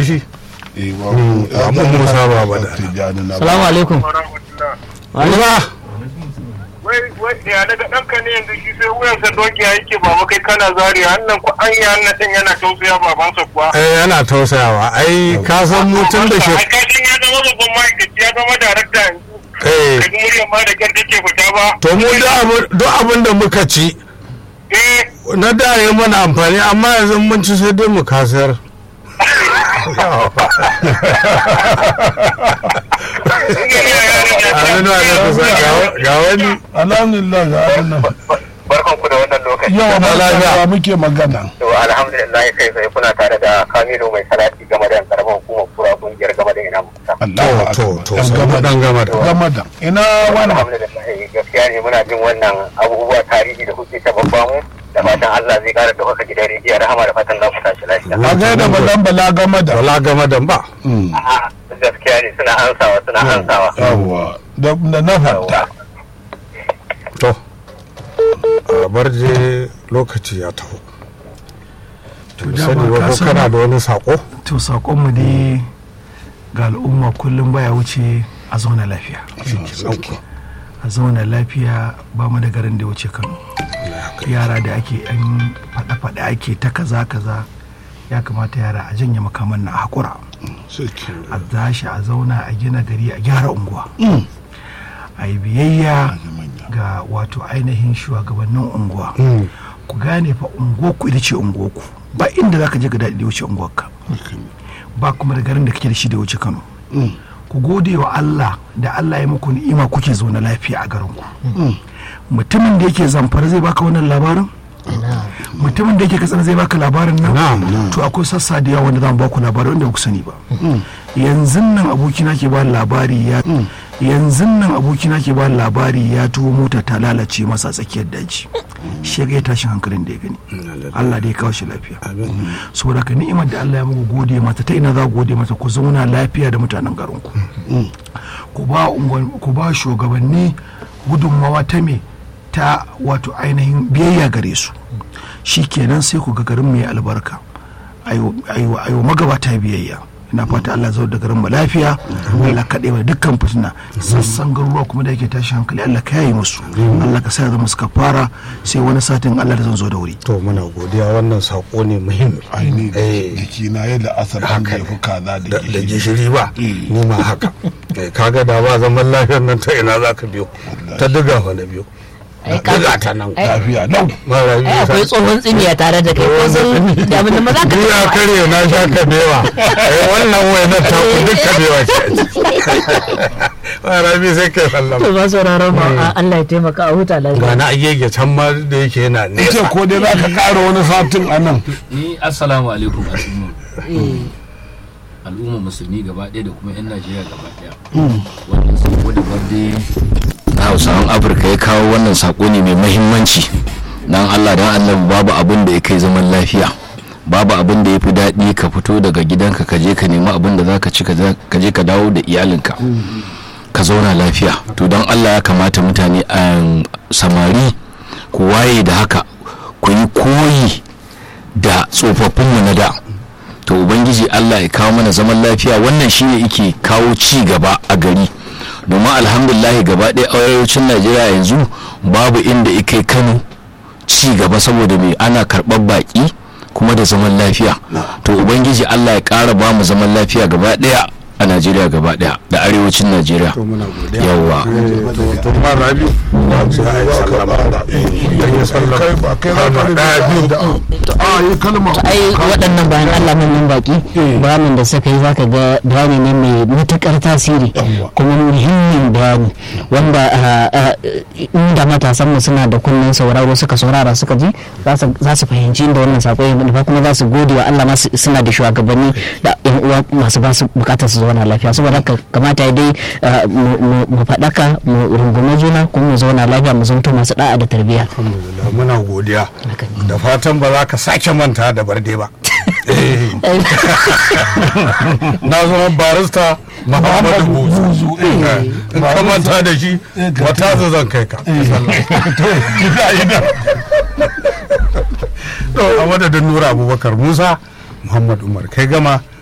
shi eh ba mu Musa ba ba da salamu alaikum Musa wai wai ya daga ɗanka ne yanzu shi sai wuyansa doki ya yake baba kai kana zari hannun ku an yi hannun ɗin yana tausaya babansa kuwa. eh yana tausayawa ai ka san mutum da shi Ai kashin ya zama babban ma'aikaci ya zama darakta yanzu. eh Kaji muryar ma da kyar take fita ba. to mu duk abin- duk abin da muka ci Eh na da ya mana amfani amma yanzu mun ci sai dai mu kasar Aminu alaikum salam. Ga- ga wani alhamdulillah ga abin nan barkan ku da wannan lokaci. yau Lafiya. lafiya muke magana To alhamdulillah kai sai kuna tare da Kamilu mai salati game da karamar hukumar kura kungiyar game da ina mutum. Allahu to akbar to Dan to gama da dan gama da gama da ina wannan Alhamdulillah gaskiya ne muna jin wannan abubuwa tarihi da kuke ta babba mu da fatan Allah zai kara da kuka gidan rediyo rahama da fatan za ku tashi lafiya. a ga da balan bala gama da wala gama da ba A'a, gaskiya ne suna ansawa suna ansawa. yawwa da da na fata to a bar je lokaci ya taho to dama sani ba ka ko san- kana da wani sako to saƙonmu dai ga al'umma kullum baya wuce a zauna lafiya a zauna lafiya ba mu da garin da ya wuce kano yara da ake yan faɗa-faɗa ake ta kaza kaza ya kamata yara a janye makaman na a haƙura a tashi a zauna a gina gari a gyara unguwa a yi biyayya ga wato ainihin shugabannin unguwa ku gane fa unguwarku ita ce unguwarku ba inda za ka je ga daɗi da ya wuce unguwarka ba kuma da garin da kake da shi da ya wuce kano ku gode wa Allah da Allah ya muku ni'ima kuke zaune lafiya a garinku mutumin da yake zamfara zai baka wannan labarin mutumin da yake katsina zai baka labarin nan to akwai sassa da yawa wanda za mu baku labarin wanda ba ku sani ba yanzu nan abokina ke ba labari ya yanzu nan abokina ke ba labari ya tuwo mota ta lalace masa a tsakiyar daji shi ya ga tashin hankalin da ya gani Allah da ya kawo shi lafiya saboda ka ni'imar da Allah ya muku gode mata ta ina za ku gode mata ku zauna lafiya da mutanen garinku ku ba unguwan- ku ba shugabanni gudunmawa ta me ta wato ainihin biyayya gare su shi kenan sai ku ga garin mai albarka ayo magabata biyayya ina fata Allah zau da garin mu lafiya Allah kaɗe wa dukkan fitina sassan garuruwa kuma da yake tashi hankali Allah ka yayi musu Allah ka sa zama suka fara sai wani satin Allah da zan zo da wuri to muna godiya wannan sako ne muhimmi aini Eh. jiki na yadda asar an Haka ne. jefi kaza da da da gishiri gishiri ba ni ma haka Eh, kaga da ba zaman lafiyar nan ta ina za ka biyo ta diga fa na biyo Ai, ka- diga ta nan ai- lafiya lau mara ai biyu akwai tsohon tsimiya tare da kai ko sun da abin da maza ka Ni ya kare na sha kabewa eh wannan wainar ta ku duk kabewa ce a ciki mara biyu sai kai to sallama ba sauraron ma Allah ya taimaka a huta ga lafiya na agege can ma da yake yana ce nesa ko dai za ka ƙara wani satin a nan ni assalamu alaikum al'umma al'umma musulmi gaba ɗaya da kuma 'yan najeriya gaba ɗaya wannan sako da barde na hausawan afirka ya kawo wannan sako ne mai mahimmanci dan allah dan allah babu abin da ya kai zaman lafiya babu abin da ya fi daɗi ka fito daga gidanka ka je ka nemi abin da za ka ci ka je ka dawo da iyalinka ka zauna lafiya to don allah ya kamata mutane a samari ku waye da haka ku yi koyi da tsofaffinmu na da to ubangiji allah ya kawo mana zaman lafiya wannan shine yake kawo ci gaba a gari domin alhamdulahi gaba ɗaya arewacin najeriya yanzu babu inda ya kai kano ci gaba saboda mai ana karɓar baƙi kuma da zaman lafiya to ubangiji allah ya ƙara ba mu zaman lafiya gaba ɗaya a najeriya gaba ɗaya da arewacin najeriya to muna godiya yawwa to to ma rabi sai a yi sallama idan ya sallama kai ba kai za ka Kalma ɗaya biyu da a yi kalma ai waɗannan bayan Allah manyan baki bayanin da suka yi zaka ga bayani ne mai matukar tasiri kuma muhimmin bayani wanda ah, ah, inda matasan mu suna da kunnen sauraro suka saurara suka ji za su- za su fahimci inda wannan sako ya nufa kuma za su gode wa Allah masu suna da shugabanni da yan uwa masu ba su bukatar su zauna lafiya saboda haka kamata ya dai ah, mu- mu- mu faɗaka mu rungume juna kuma mu zauna lafiya mu zanto masu da'a da tarbiyya alhamdulillah muna godiya da fatan ba za ka sake manta da barde ba na zama barista muhammadu buzu in ka manta da shi wata su zan kai ka to a madadin nura abubakar musa muhammad umar kai gama